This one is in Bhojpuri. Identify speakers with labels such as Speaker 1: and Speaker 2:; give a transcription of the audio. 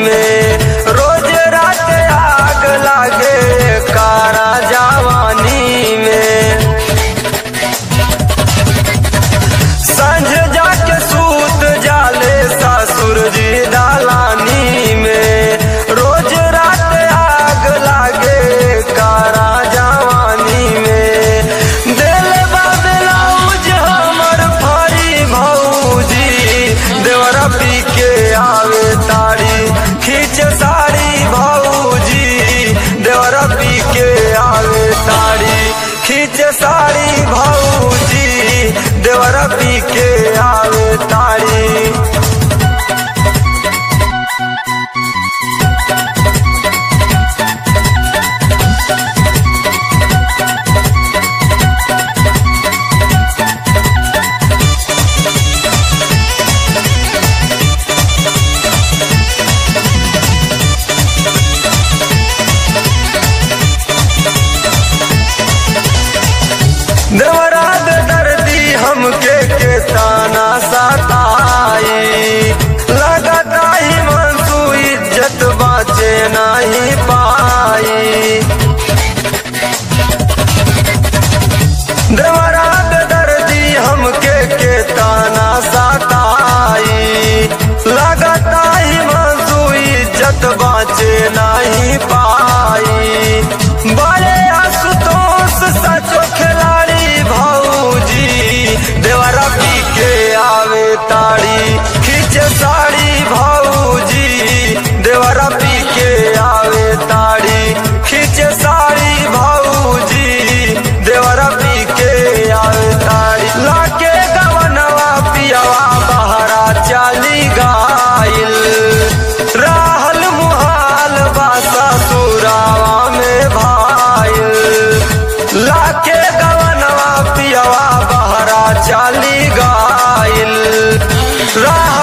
Speaker 1: में रोज रात आग लागे कारा जवानी में संझ जाके सूत जाले ससुर जी दालानी में रोज रात आग लागे कारा जवानी में दिल बाबलाउज हमर फरी भौजी देवरा पी के आवे तारी खींच साड़ी भौजी देवरा पी के आवे तारी खींच साड़ी भौजी देवरा पी के आवे तारी देवरात दर्दी हमके के ताना सताई लगता ही मनसू इज्जत बाचे नहीं पाई देवरात दर्दी हमके के ताना सताई लगता ही मनसू इज्जत बाचे नहीं पाई बड़े आशुतोष सचो खिलाड़ी भौजी देवरा पी के आवे ताड़ी खींचे साड़ी भौजी देवरा पी के आवे ताड़ी खींचे साड़ी भौजी देवरा पी के आवे ताड़ी लाके गवनवा पियावा बहरा चाली गाइल राहल मुहाल बासा सुरावा में भाइल लाके गवनवा पियावा बहरा चाली गाइल राह